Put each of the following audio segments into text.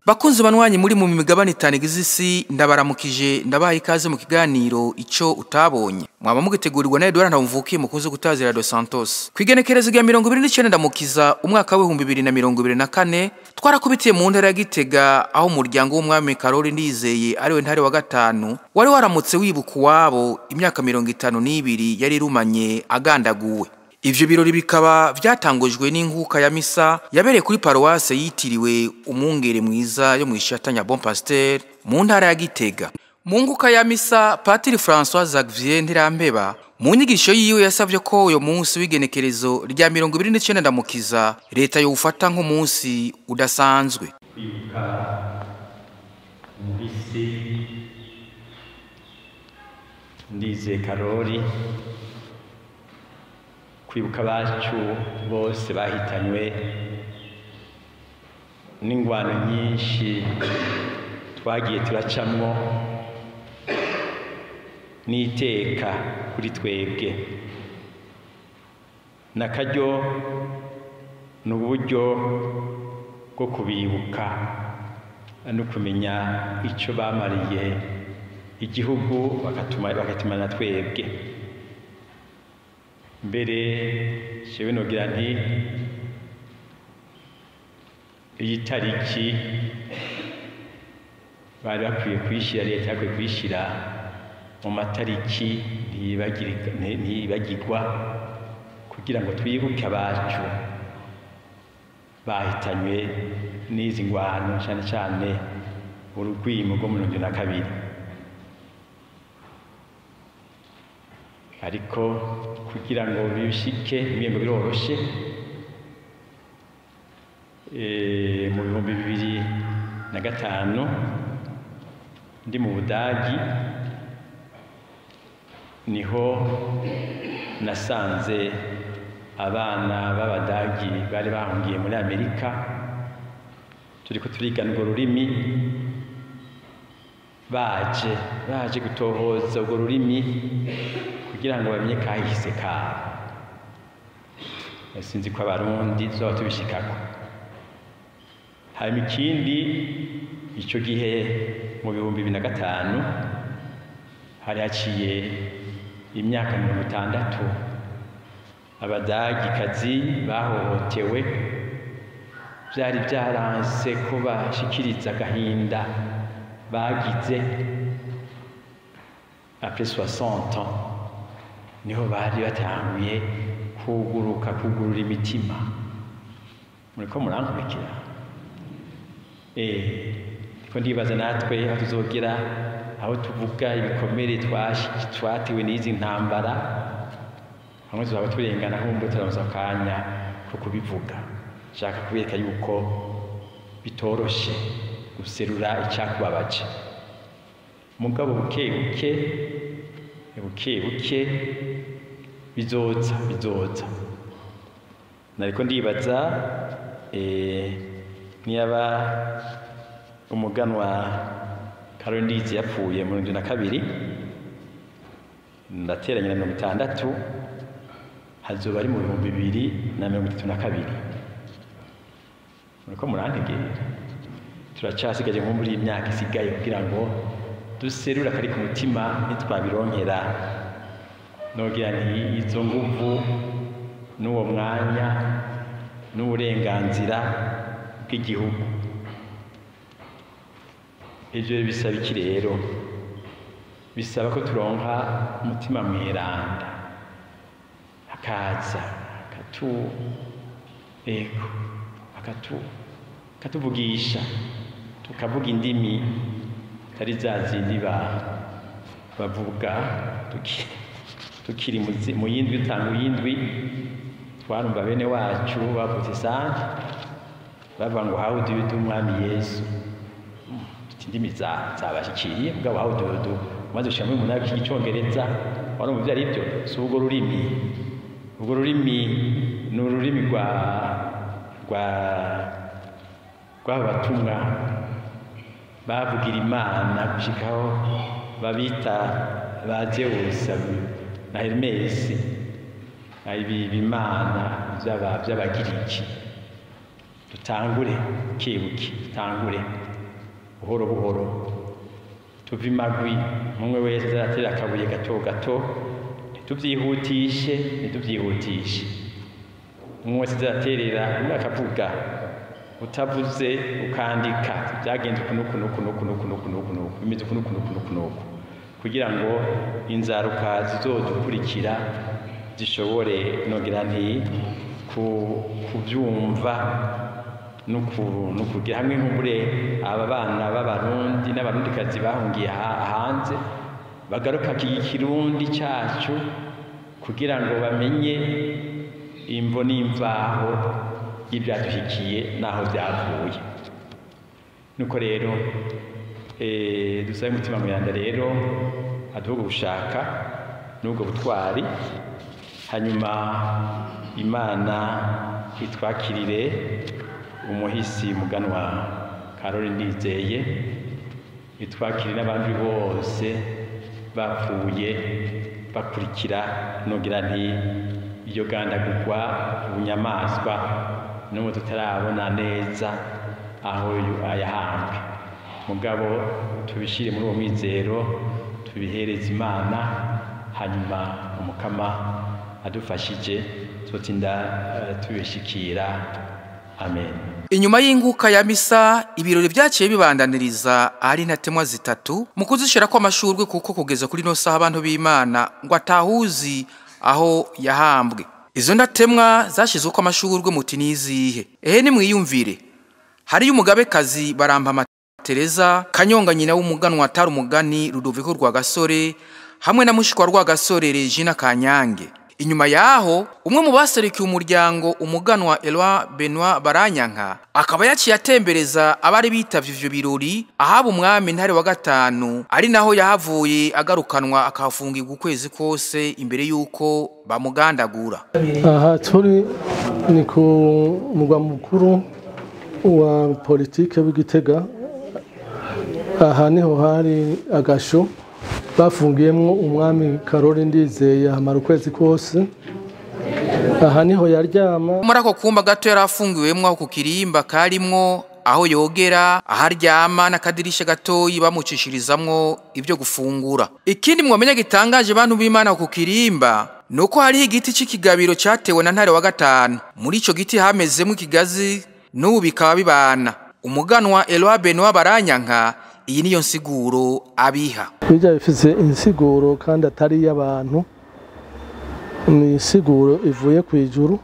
Bakunzi banwanyi muri mu migabane itanu igize isi ndabaramukije ndabaha ikaze mu kiganiro ico utabonye mwaba mugitegurirwa na Edouard Ntamvukiye mukunze gutazira Dos Santos kwigenekerezo rya 29 ndamukiza umwaka w'ibihumbi bibiri na mirongo ibiri na kane twarakubitiye mu ntara ya Gitega aho umuryango w'umwami Karoli Ndizeye ariwe ntare wa gatanu wari waramutse wibuka uwabo imyaka mirongo itanu n'ibiri yari irumanye agandaguwe Ivyo birori bikaba vyatangujwe n'inkuka ya misa yabereye kuri paruwase yitiriwe umwungere mwiza yo mwishatanya Bon Pasteur mu ntara ya Gitega. Mu nkuka ya misa Patiri François Xavier Ntirampeba mu nyigisho yiwe yasavye ko uyo munsi w'igenekerezo rya 29 ndamukiza leta yowufata nk'umunsi udasanzwe. kwibuka umubisi ndize karori kwibuka abacu bose bahitanywe n'ingwano nyinshi twagiye turacamwo n'iteka kuri twebwe n'akaryo ni uburyo bwo kubibuka no kumenya icyo bamariye igihugu bakatuma bakatuma na twebwe mbere jewe nogira nti iyi tariki bari bakwiye kuyishyira leta yakwiye kuyishyira mu matariki ntiyibagirika- nti- ntiyibagirwa kugira ngo twibuke abacu bahitanywe n'izi ngwano cyane cyane urugwimo rwo mu mirongo na kabiri ariko kugira ngo bishike ibihembo biroroshe eh, mu bihumbi bibiri na gatanu ndi mu budagi niho nasanze abana b'abadagi bari bahungiye muri amerika turiko turigana urwo rurimi baje baje gutohoza urwo rurimi kugira ngo bamenye kahise kabo sinzi ko abarundi tuzoba tubishikako hanyuma ikindi icyo gihe mu bihumbi bibiri na gatanu hari haciye imyaka mirongo itandatu abadagikazi bahohotewe byari byaranse ko bashikiriza agahinda bagize après 60 ans niho bari batanguye kuguruka kugurura imitima muriko murankurikira eh ko ndibaza natwe aho tuzogera aho tuvuga ibikomere twashi- twatewe n'izi ntambara hamwe tuzaba turengana humbe turamuza akanya ko kubivuga nshaka kubereka yuko bitoroshe guserura icyakubabaje mugabo buke buke buke buke bizoza bizoza nariko ndibaza eh, niyaba umuganwa Karoli Ndizi yapfuye mu mirongo na kabiri ndateranya na mirongo itandatu hazoba ari mu bihumbi bibiri na mirongo itatu na kabiri muriko murantegera turacasigaje nko muri iyi myaka isigaye kugira ngo duserure akari ku mutima nitwabironkera nogira nti izo nguvu n'uwo mwanya n'uburenganzira bw'igihugu ivyo bisaba iki rero bisaba ko turonka umutima mweranda akaza akatu ego akatu akatuvugisha tukavuga indimi atari za zindi ba bavuga tuki- tukiri mu zi- mu yindwi utanga yindwi twarumva bene wacu bavuze sante bavuga ngo how do you do mwami yesu Tuti indimi za- zabashikiriye mugabo how do you do maze ushira muri munara cy'icyongereza warumva ibyo ari byo si urwo rurimi urwo rurimi ni ururimi rwa rwa rw'aba batumwa bavugira imana gushikaho babita ba Zeus na Hermes ibi bimana by'aba by'abagiriki dutangure kebuke dutangure buhoro buhoro tuva imagwi umwe wese azaratera akabuye gato gato ntitubyihutishe ntitubyihutishe umwe wese azaterera umwe akavuga utavuze ukandika byagenze uku n'uku n'uku n'uku n'uku n'uku n'uku n'uku bimeze uku n'uku n'uku n'uku n'uku kugira ngo inzaruka zizodukurikira zishobore nogira nti kubyumva no kugira hamwe nk'ubure aba bana b'abarundi n'abarundikazi bahungiye hanze bagaruka ikirundi cyacu kugira ngo bamenye imvo n'imvaho y'ibyaduhikiye n'aho byavuye nuko rero dusabe umutima muyanda rero aduhuga gushaka n'ubwo butwari hanyuma imana itwakirire umuhisi muganwa karori ndizeye itwakire n'abandi bose bapfuye bakurikira nugira nti iyo gandagurwa ubunyamaswa n'ubu tutarabona neza aho ayahambwe mugabo tubishyire muri uwo mwizero tubihereze imana hanyuma umukama adufashije tutinda tubishikira amen inyuma y'inguka ya misa ibirori byaciye bibandaniriza ahari intatemwa zitatu mu kuzishira ko amashurwe kuko kugeza kuri no saha abantu b'Imana ngo atahuzi aho yahambwe izo ndatemwa zashizwe ko amashurwe muti nizihe ehe ni mwiyumvire hari umugabekazi baramba Tereza Kanyonga nyina w'umuganwa atari umugani Rudoviko rwa gasore hamwe na mushikwa rwa gasore Regina Kanyange inyuma yaho umwe mu baserukiye umuryango umuganwa Eloi Benoit Baranyanka akaba yaciye atembereza abari bitavye ivyo birori ahaba umwami ntare wa gatanu ari naho yahavuye agarukanwa akafungirwa ukwezi kose imbere yuko bamugandagura aha turi ni ku mugwa mukuru wa politike w'igitega aha niho hari agasho bafungiyemo umwami karori ndizeye ahamara ukwezi kose aha niho yaryama muri ako kumba gato yari afungiwemwo aho ku kirimba karimwo aho yogera aho aryama n'akadirisha gatoyi bamucishirizamwo ibyo gufungura ikindi mwamenya gitangaje bantu b'imana ku kirimba nuko hariho igiti c'ikigabiro catewe na ntare wa gatanu muri ico giti hamezemwo ikigazi n'ubu bikaba bibana umuganwa Eloi Benoit Baranyanka iyi niyo nsiguro abiha bijya bifite insiguro kandi atari iy'abantu ni insiguro ivuye ku ijuru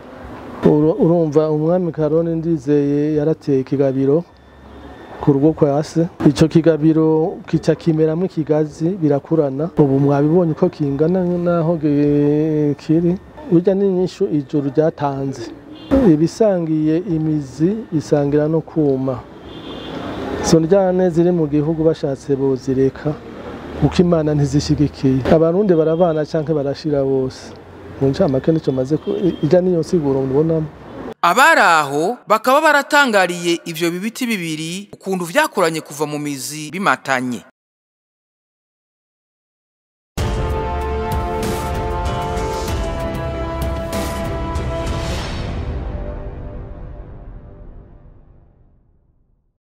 urumva umwami karoni ndizeye yarateye ikigabiro ku rugo kwa se icyo kigabiro kica kimeramo ikigazi birakurana ubu mwabibonye uko kingana n'aho kiri burya ni inyishu ijuru ryatanze ibisangiye imizi bisangira no kuma izo ndyane ziri mu gihugu bashatse bozireka kuko imana ntizishyigikiye abarundi barabana cyangwa barashira bose mu ncamake nicyo maze ijya n'iyo nsiguro mubonamo abari aho bakaba baratangariye ivyo bibiti bibiri ukuntu vyakoranye kuva mu mizi bimatanye